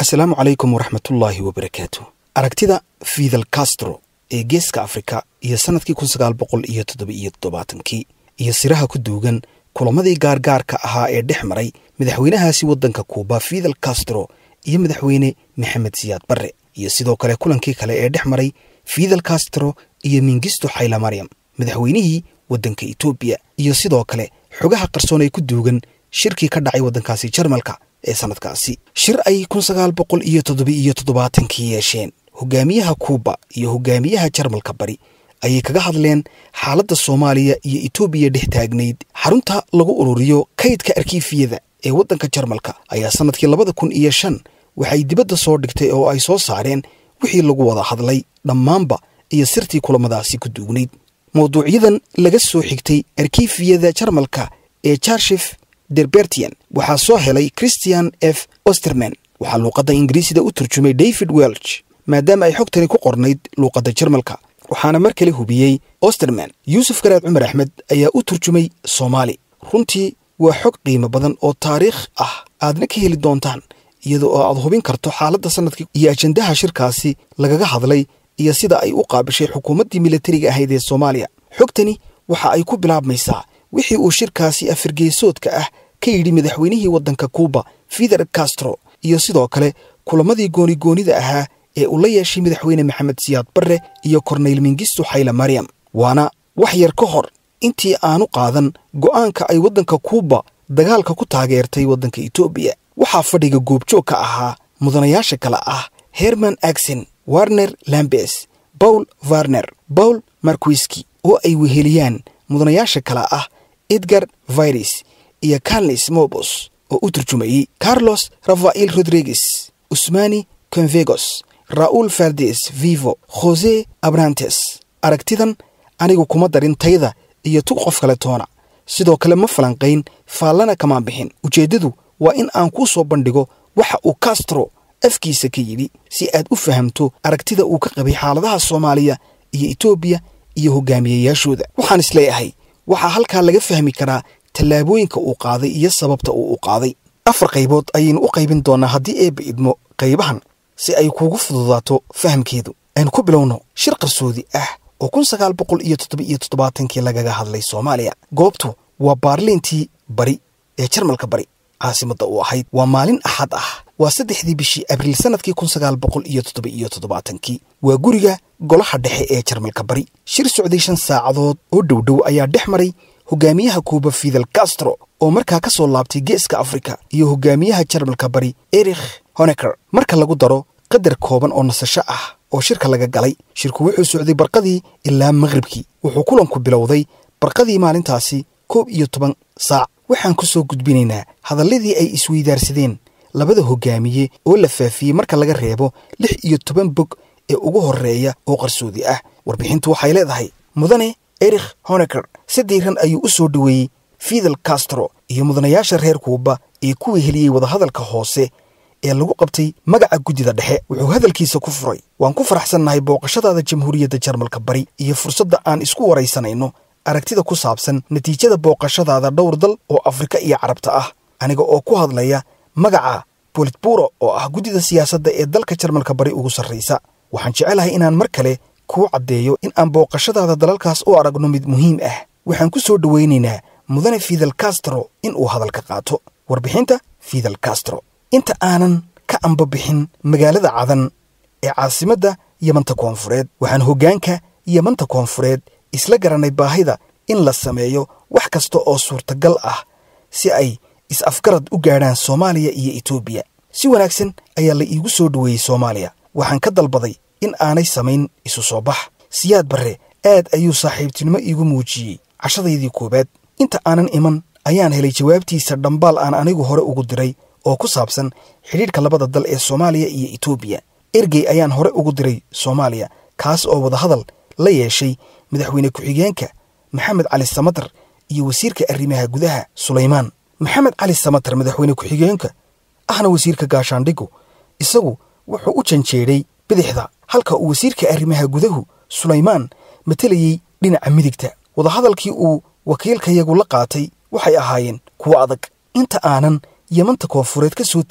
asalaamu calaykum waraxmatullaahi wabarakaatu aragtida fidel castro ee geeska afrika iyo sannadkii kun sagaal boqol iyo toddoba-iyo toddobaatankii iyo siraha ku duugan kulamadii gaargaarka ahaa ee dhex maray madaxweynahaasi waddanka kuuba fidel castro iyo madaxweyne maxamed siyaad barre iyo sidoo kale kulankii kale ee dhex maray fidel castro iyo mingisto xayla maryam madaxweynihii waddanka etoobiya iyo sidoo kale xogaha qarsoon ee ku duugan shirkii ka dhacay waddankaasi jarmalka ee sannadkaasi shir ay kun sagaal boqol iyo toddoba-iyo toddobaatankii yeesheen hogaamiyaha kuuba iyo hogaamiyaha jarmalka bari ayay kaga hadleen xaaladda soomaaliya iyo etoobiya dhex taagnayd xarunta lagu ururiyo kaydka arkiifiyada ee waddanka jarmalka ayaa sannadkii labada kun iyo shan waxay dibadda soo dhigtay oo ay soo saareen wixii lagu wada hadlay dhammaanba iyo sirtii kulamadaasi ku duugnayd mawduucyadan laga soo xigtay arkiifiyada jarmalka ee jarshif derbertian waxaa soo helay christian f osterman waxaa luuqadda ingiriisida u turjumay david welch maadaama ay xogtani ku qornayd luuqadda jarmalka waxaana mar kale hubiyey osterman yuusuf garaad cumar axmed ayaa u turjumay soomaali runtii waa xog qiimo badan oo taariikh ah aadna ka heli doontaan iyada oo aad hubin karto xaaladda sannadkii iyo ajandaha shirkaasi lagaga hadlay iyo sida ay u qaabishay xukuumaddii militariga ahayd ee soomaaliya xogtani waxa ay ku bilaabmaysaa wixii uu shirkaasi afirgeesoodka ah ka yidhi madaxweynihii waddanka kuuba fidel castro iyo sidoo kale kulamadii goonigoonida ahaa ee uu la yeeshay madaxweyne maxamed siyaad barre iyo korneyl mingisto xayla maryam waana wax yar ka hor intii aanu qaadan go'aanka ay waddanka kuuba dagaalka ku taageertay waddanka etoobiya waxaa fadhiga goobjoog ka ahaa mudanayaasha kale ah herman aksen warner lambes bawl varner bawl markwiski oo ay weheliyaan mudanayaasha kale ah edgar virus iyo carles mobos oo u turjumayey carlos rafael rodriguez usmani convegos raul fardes vivo jose abrantes aragtidan anigu kuma darin tayda iyo tug qof kale toona sidoo kale ma falanqayn faallana kamaan bixin ujeeddadu waa in aan kuu soo bandhigo waxa uu castro afkiisa ka yidhi si aad u fahamto aragtida uu ka qabay xaaladaha soomaaliya iyo etoobiya iyo hogaamiyayaashooda waxaan isleeyahay waxaa halkaa laga fahmi karaa tallaabooyinka uu qaaday iyo sababta uu u qaaday afar qaybood ayaynu u qaybin doonnaa haddii eebba idmo qaybahan si ay kuugu fududaato fahamkeedu aynu ku bilowno shir qarsoodi ah oo kun sagaal boqol iyo toddoba-iyo toddobaatankii lagaga hadlay soomaaliya goobtu waa baarliintii bari ee jarmalka bari caasimadda u ahayd waa maalin axad ah waa saddexdii bishii abriil sannadkii kun sagaal boqol iyo toddoba-iyo toddobaatankii waa guriga golaha dhexe ee jarmalka bari shir socday shan saacadood oo dhowdhow ayaa dhex maray hogaamiyaha kuuba fidel castro oo markaa ka soo laabtay geeska afrika iyo hogaamiyaha jarmalka bari erikh honeker marka lagu daro qadar kooban oo nasasho ah oo shirka laga galay shirku wuxuu socday barqadii ilaa maqribkii wuxuu kulanku bilowday barqadii maalintaasi koob iyo toban saac waxaan ku soo gudbinaynaa hadalladii ay isweydaarsadeen labada hogaamiye oo la faafiyey marka laga reebo lix iyo toban bog ee ugu horreeya oo qarsoodi ah warbixintu waxay leedahay mudane erikh honeker si diiran ayuu u soo dhoweeyey fidel castro iyo mudanayaasha reer kuuba ee kuwii heliyey wadahadalka hoose ee lagu qabtay magaca guddida dhexe wuxuu hadalkiisa ku furay waan ku faraxsannahay booqashadaada jamhuuriyadda jarmalka bari iyo fursadda aan isku waraysanayno aragtida ku saabsan natiijada booqashadaada dhowr dal oo afrika iyo carabta ah aniga oo ku hadlaya magaca bolitburo oo ah guddida siyaasadda ee dalka jarmalka bari ugu sarraysa waxaan jecelahay inaan mar kale kuu caddeeyo in aan booqashadaada dalalkaas u aragno mid muhiim ah waxaan ku soo dhowaynaynaa mudane fidel castro in uu hadalka qaato warbixinta fidel castro inta aanan ka ambabixin magaalada cadan ee caasimadda yamanta koonfureed waxaan hoggaanka yamanta koonfureed isla garanay baahida in la sameeyo wax kasta oo suurtagal ah si ay is-afgarad u gaadhaan soomaaliya iyo etoobiya si wanaagsan ayaa la iigu soo dhoweeyey soomaaliya waxaan ka dalbaday in aanay samayn isu soo bax siyaad barre aad ayuu saaxiibtinimo iigu muujiyey cashadaydii koowaad inta aanan iman ayaan helay jawaabtiisa dhambaal aan anigu hore ugu diray oo ku saabsan xidhiidhka labada dal ee soomaaliya iyo etoobiya ergey ayaan hore ugu diray soomaaliya kaas oo wadahadal la yeeshay madaxweyne ku-xigeenka maxamed cali samatar iyo wasiirka arrimaha gudaha sulaymaan maxamed cali samatar madaxweyne ku-xigeenka ahna wasiirka gaashaandhigu isagu wuxuu u janjeedhay bidixda halka uu wasiirka arrimaha gudahu sulaymaan matelayey dhinaca midigta wadahadalkii uu wakiilkayagu la qaatay waxay ahaayeen kuwo adag inta aanan yamanta koonfureed ka soo tegin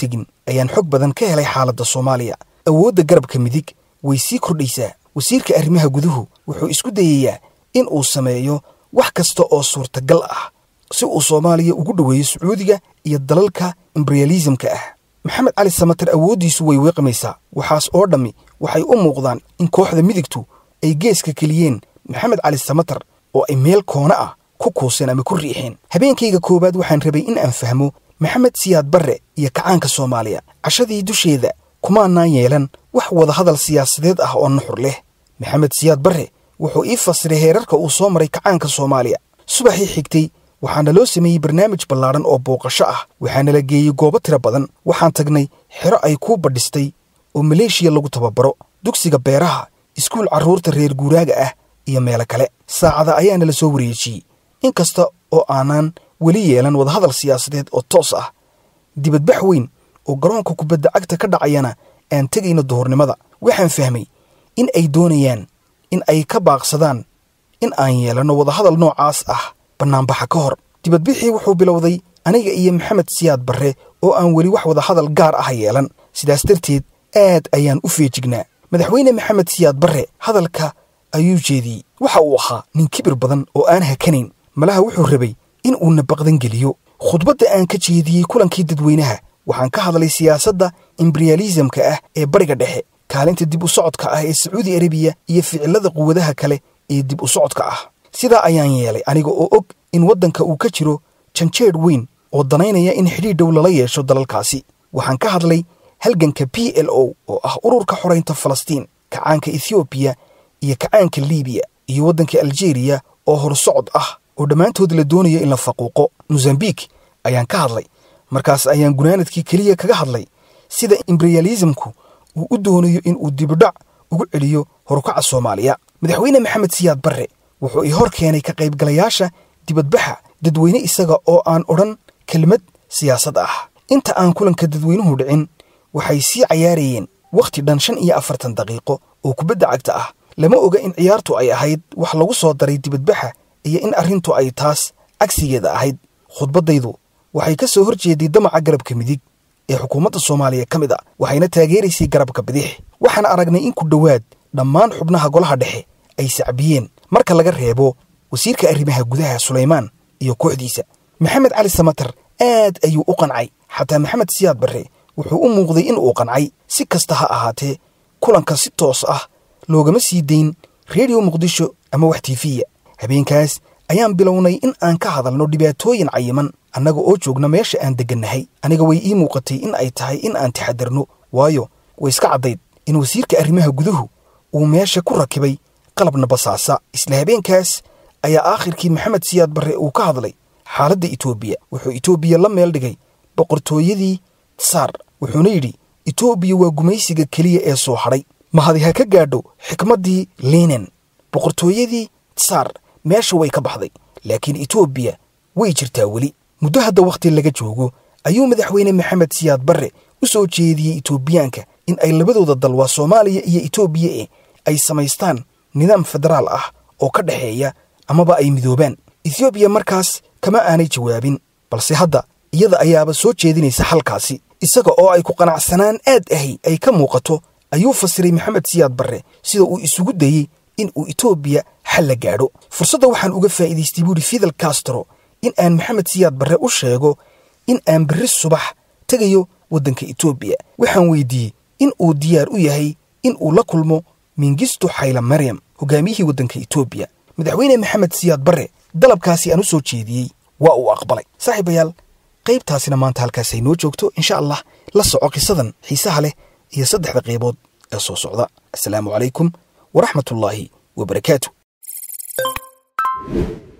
ayaan xog badan ka helay xaaladda soomaaliya awoodda garabka midig way sii kordhaysaa wasiirka arrimaha guduhu wuxuu isku dayayaa in uu sameeyo wax kasta oo suurtagal ah si uu soomaaliya ugu dhoweeyo sacuudiga iyo dalalka imberiyalisamka ah maxamed cali samater awooddiisu way weeqmaysaa waxaas oo dhammi waxay u muuqdaan in kooxda midigtu ay geeska keliyeen maxamed cali samater oo ay meel koona ah ku kuuseen ama ku riixeen habeenkayga koowaad waxaan rabay in aan fahmo maxamed siyaad barre iyo kacaanka soomaaliya cashadii dusheeda kumaanaan yeelan wax wadahadal siyaasadeed ah oo nuxur leh maxamed siyaad barre wuxuu ii fasiray heerarka uu soo maray kacaanka soomaaliya subaxii xigtay waxaana loo sameeyey barnaamij ballaadhan oo booqasho ah waxaana la geeyey goobo tiro badan waxaan tagnay xero ay kuu badhistay oo maleeshiya lagu tababaro dugsiga beeraha iskuul carruurta reer guuraaga ah iyo meelo kale saacada ayaana la soo wareejiyey in kasta oo aanaan weli yeelan wadahadal siyaasadeed oo toos ah dibadbax weyn oo garoonka kubadda cagta ka dhacayana aan tegayno duhurnimada waxaan fahmay in ay doonayaan in ay ka baaqsadaan in aan yeelanno wadahadal noocaas ah bannaanbaxa ka hor dibadbixii wuxuu bilowday aniga iyo maxamed siyaad barre oo aan weli wax wadahadal gaar ah yeelan sidaas darteed aad ayaan u feejignaa madaxweyne maxamed siyaad barre hadalka ayuu jeediyey waxa uu ahaa nin kibir badan oo aan hakanayn malaha wuxuu rabay in uu nabaqdan geliyo khudbadda aan ka jeediyey kulankii dadweynaha waxaan ka hadlay siyaasadda imberiyalisamka ah ee bariga dhexe kaalinta dib u socodka ah ee sacuudi arabiya iyo ficilada quwadaha kale ee dib u socodka ah sidaa ayaan yeelay aniga oo og in waddanka uu ka jiro janjeedh weyn oo danaynaya in xidhiidh dhow lala yeesho dalalkaasi waxaan ka hadlay halganka b l o oo ah ururka xoraynta falastiin kacaanka ethoobiya iyo kacaanka liibiya iyo waddanka aljeeriya oo horsocod ah oo dhammaantood la doonayo in la faquuqo mosambik ayaan ka hadlay markaas ayaan gunaanadkii keliya kaga hadlay sida imberiyalisamku uu u doonayo in uu dibidhac ugu celiyo horukaca soomaaliya madaxweyne maxamed siyaad barre wuxuu ii hor keenay ka qaybgalayaasha dibadbaxa dadweyne isaga oo aan odhan kelmad siyaasad ah inta aan kulanka dadweynuhu dhicin waxay sii cayaarayeen wakhti dhan shan iyo afartan daqiiqo oo kubadda cagta ah lama oga in ciyaartu ay ahayd wax lagu soo daray dibadbaxa iyo in arrintu ay taas cagsigeeda ahayd khudbaddaydu waxay ka soo hor jeeday damaca garabka midig ee xukuumadda soomaaliya ka mid a waxayna taageeraysay garabka bidix waxaan aragnay in ku dhowaad dhammaan xubnaha golaha dhexe ay sacbiyeen marka laga reebo wasiirka arrimaha gudaha sulaymaan iyo kooxdiisa maxamed cali samater aad ayuu u qancay xataa maxamed siyaad barre wuxuu u muuqday in uu qancay si kasta ha ahaatee kulanka si toos ah loogama sii dayn redio muqdisho ama wax tiifiya habeenkaas ayaan bilownay in aan ka hadalno dhibaatooyin cayiman annaga oo joogna meesha aan deggannahay aniga way ii muuqatay in ay tahay in aan taxadarno waayo way iska caddayd in wasiirka arrimaha guduhu uu meesha ku rakibay qalabna basaasa isla habeenkaas ayaa aakhirkii maxamed siyaad barre uu ka hadlay xaaladda etoobiya wuxuu etoobiya la meel dhigay boqortooyadii tsaar wuxuuna yidhi etoobiya waa gumaysiga keliya ee soo hadhay mahadi ha ka gaadho xikmaddii liinen boqortooyadii tsaar meesha way ka baxday laakiin etoobiya way jirtaa weli muddo hadda wakhti laga joogo ayuu madaxweyne maxamed siyaad barre u soo jeediyey etoobiyaanka in ay labadooda dal waa soomaaliya iyo etoobiya e ay samaystaan nidaam federaal ah oo ka dhexeeya amaba ay midoobaan ethoobiya markaas kama aanay jawaabin balse hadda iyada ayaaba soo jeedinaysa xalkaasi isaga oo ay ku qanacsanaan aad ahi ay ka muuqato ayuu fasiray maxamed siyaad barre sida uu isugu dayey in uu etoobiya xal la gaadho fursadda waxaan uga faa'iidaystay buuhi fidel castro in aan maxamed siyaad barre u sheego in aan berri subax tegayo waddanka etoobiya waxaan weydiiyey in uu diyaar u yahay in uu la kulmo mingisto xayla maryam hogaamiyihii waddanka etoobiya madaxweyne maxamed siyaad barre dalabkaasi aan u soo jeediyey waa uu aqbalay saaxiibayaal qaybtaasina maanta halkaasay noo joogto insha allah la soco qisadan xiisaha leh iyo saddexda qaybood ee soo socda assalaamu calaykum waraxmatullaahi wabarakaatu